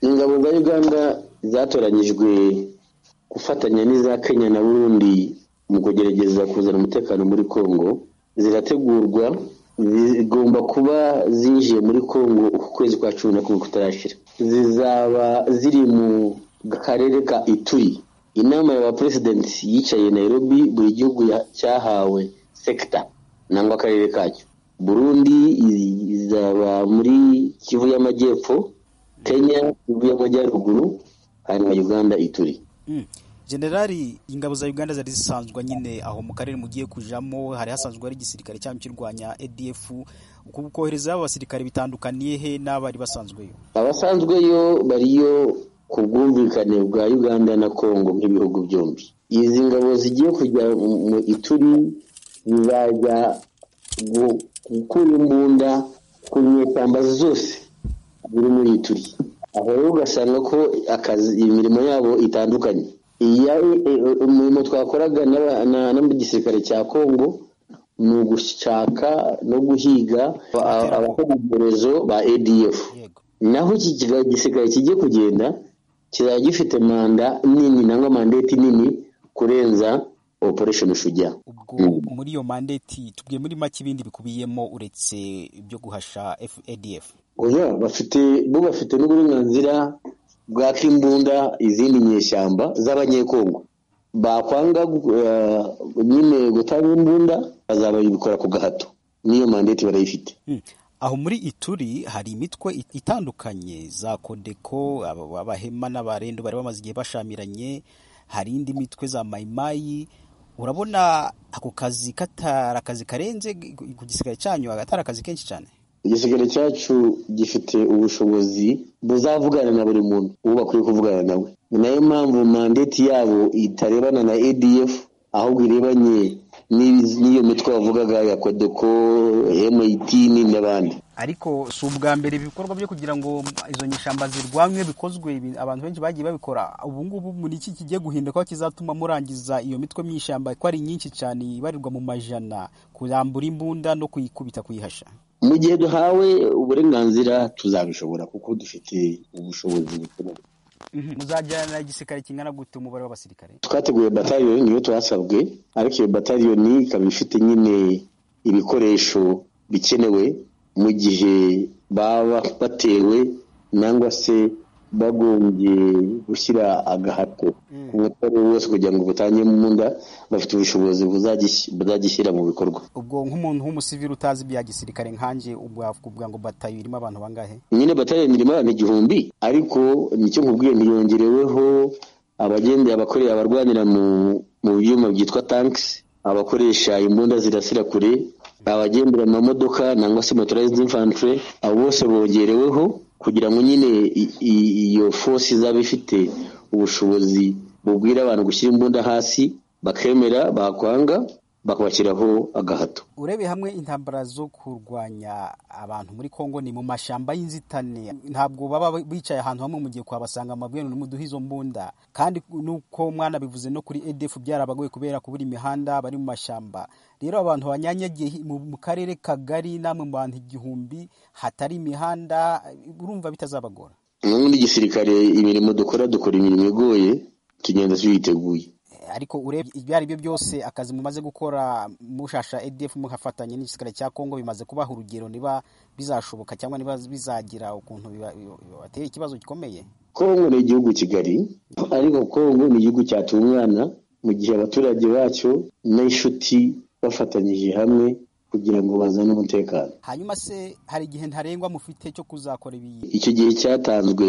Ingabo za Uganda zatoranyijwe gufatanya n'iza Kenya na Burundi mu kugerageza kuzana umutekano muri Congo zirategurwa zigomba kuba zinjiye muri Congo uku kwezi kwa cumi na kumwe kutarashira zizaba ziri mu karere ka Ituri inama ya baperesidenti yicaye Nairobi buri gihugu cyahawe sekita nangwa akarere kacyo Burundi izaba muri Kivu y'Amajyepfo Kenya Kivu y'Amajyaruguru hanyuma Uganda Ituri generali ingabo za uganda zari zisanzwe nyine aho mu karere mugiye kujamo hari hasanzwe hari igisirikare cyangwa kirwanya adf kohereza abasirikare bitandukaniye he n'abari basanzweyo abasanzweyo bariyo ku bwumvikane bwa uganda na congo nk'ibihugu byombi izi ngabo zigiye kujya mu ituri zizajya gukura imbunda ku nyeshyamba zose ziri muri ituri aho rero ugasanga ko akazi imirimo yabo itandukanye umurimo twakoraga n'igisirikare cya congo ni ugushaka no guhiga abakora ibyorezo ba adf naho iki gisirikare kijye kugenda kizaba gifite manda nini nangwa mandeti nini kurenza operation shujya ubwo muri iyo mandeti tubwiye muri make ibindi bikubiyemo uretse ibyo guhasha adf oya bafite bo bafite n'uburenganzira bwaka imbunda izindi nyeshyamba z'abanyekongo bakwanga nyine gutanga imbunda bazaba babikora ku gahato n'iyo mandeti barayifite aho muri ituri hari imitwe itandukanye za kodeko abahema n'abarendo bari bamaze igihe bashamiranye hari indi mitwe za mayimayi urabona ako kazi katari akazi karenze ku gisigare cyanyu agatari akazi kenshi cyane igisigare cyacu gifite ubushobozi buzavugana na buri muntu uwo bakwiye kuvugana nawe ni nayo mpamvu mandeti yabo itarebana na adf ahubwo irebanye n'iyo mitwe wavugaga ya kodeko emutiyeni n'abandi ariko si ubwa mbere ibikorwa byo kugira ngo izo nyishyamba zirwanywe bikozwe abantu benshi bagiye babikora ubu ngubu muri iki kigiye guhinduka kizatuma murangiza iyo mitwe my'ishyamba ko ari nyinshi cyane ibarirwa mu majana kurambura imbunda no kuyikubita kuyihasha mu gihe duhawe uburenganzira tuzabishobora kuko dufite ubushobozi bukenewe muzajyana igisirikare kingana gute umubare w'abasirikare twateguye bataliyoni niyo twasabwe ariko iyo bataliyoni ikaba ifite nyine ibikoresho bikenewe mu gihe baba batewe nangwa se bagombye gushyira agahato ku mutwaro wose kugira ngo butange mu nda bafite ubushobozi buzagishyira mu bikorwa ubwo nk'umuntu w'umusivili utazi ibya gisirikare nkanjye ubwavuga ngo batayo irimo abantu bangahe nyine batayo irimo abantu igihumbi ariko nicyo nkubwiye ntiyongereweho abagendera abakorera abarwanira mu byuma byitwa tankisi abakoresha imbunda zirasira kure abagendera mu mamodoka nangwa se motorized infantry abo bose bongereweho kugira ngo nyine iyo fosi izaba ifite ubushobozi bubwira abantu gushyira imbunda hasi bakemera bakwanga bakabashyiraho agahato urebe hamwe intambara zo kurwanya abantu muri congo ni mu mashyamba y'inzitane ntabwo baba bicaye ahantu hamwe mu gihe kuhabasanga amabwire n'umuduha izo mbunda kandi nuko mwana bivuze no kuri edf byarabagoye kubera kubura imihanda bari mu mashyamba rero abantu banyanyagiye mu karere kagari namwe mu bantu igihumbi hatari imihanda urumva bitazabagora n'ubundi gisirikare imirimo dukora dukora imirimo igoye tugenda tuyiteguye ariko urebye ibyo ari byo byose akazi mumaze gukora mushasha edf muhafatanye n'igisirikare cya congo bimaze kubaha urugero niba bizashoboka cyangwa niba bizagira ukuntu bibatera ikibazo gikomeye congo ni igihugu kigari ariko congo ni igihugu cyatungana mu gihe abaturage bacyo n'inshuti bafatanyije hamwe kugira ngo bazane umutekano hanyuma se hari igihe ntarengwa mufite cyo kuzakora ibi icyo gihe cyatanzwe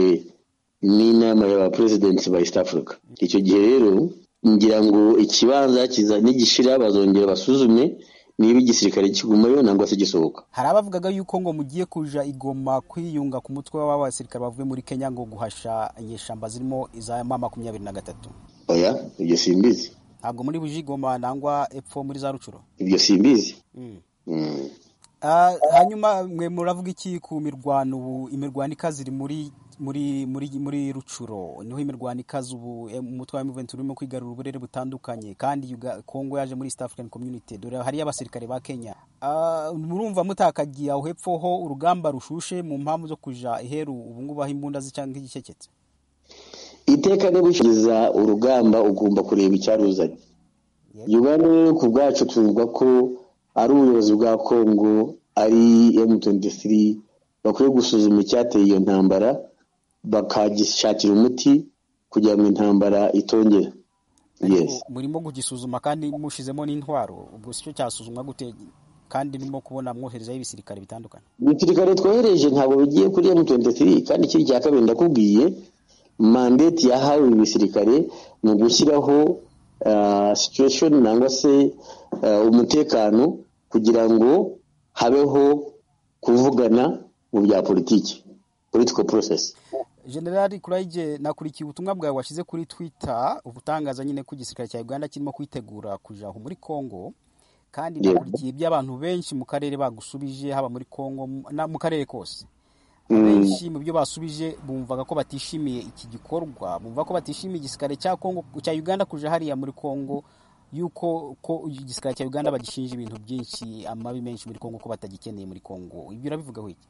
n'inama y'abaperezidansi ba east africa icyo gihe rero ngira ngo ikibanza nigishira bazongera basuzume niba igisirikare kigumayo nangwa se gisohoka hari abavugaga yuko ngo mugiye kuja igoma kwiyunga ku mutwe w'abasirikare bavuye muri kenya ngo guhasha inyeshyamba zirimo iza ma makumyabiri na gatatu oya ibyo simbizi ntabwo muri buje igoma nangwa epfo muri za rucuro ibyo simbizi hanyuma mwe muravuga iki ku mirwano ubu imirwano ikaze iri muri muri muri muri rucuro niho imirwano ikaze ubu umutwe wa M23 urimo kwigarura uburere butandukanye kandi Kongo yaje muri East African Community dore hari abasirikare ba Kenya uh, murumva mutakagiye aho hepfo ho urugamba rushushe mu mpamvu zo kuja iheru ubu ngubu aho imbunda zicanga igikeketse iteka ryo gushyikiriza urugamba ugomba kureba icyaruzanye Uganda rero ku bwacu tuvuga ko ari ubuyobozi bwa Kongo ari M23 bakwiye gusuzuma icyateye iyo ntambara bakagishakira umuti kugira ngo intambara itongera murimo kugisuzuma kandi mushizemo n'intwaro ubwo si cyo cyasuzumwa gute kandi nimo kubona mwoherezaho ibisirikare bitandukanye ibisirikare twohereje ntabwo bigiye kuri M23 kandi ikindi cya kabiri ndakubwiye mandate yahawe ibisirikare ni ugushyiraho situation nangwa se umutekano kugira ngo habeho kuvugana mu bya politiki political process generali kurayige nakurikiye ubutumwa bwawe washyize kuri twitter ubutangaza nyine ko igisirikare cya uganda kirimo kwitegura kuja aho muri congo kandi nakurikiye iby'abantu benshi mu karere bagusubije haba muri congo mu karere kose benshi mu byo basubije bumvaga ko batishimiye iki gikorwa bumva ko batishimiye igisirikare cya congo cya uganda kuja hariya muri congo yuko ko igisirikare cya uganda bagishinja ibintu byinshi amabi menshi muri kongo ko batagikeneye muri kongo ibyo urabivugaho iki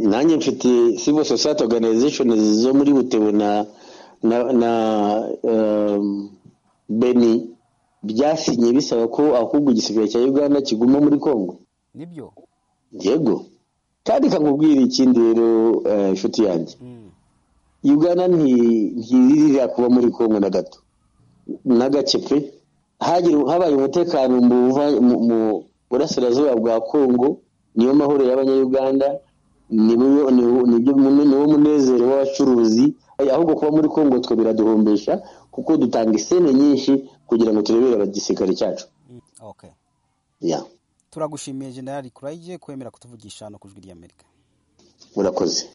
nanjye mfite civil society organization zo muri butebu na na, na um, beni byasinye bisaba ko ahubwo igisirikare cya uganda kiguma muri kongo nibyo yego kandi kakubwira ikindi rero inshuti uh, yanjye mm. uganda ntiririra kuba muri kongo na gato na gake pe habaye umutekano mu burasirazuba bwa kongo niyo mahoro y'abanyayuganda niwo munezero w'abacuruzi ahubwo kuba muri kongo twe biraduhombesha kuko dutanga isene nyinshi kugira ngo turebere abagisirikare cyacu turagushimiye generali kurayige kwemera kutuvugisha no ku ijwi ry'amerika murakoze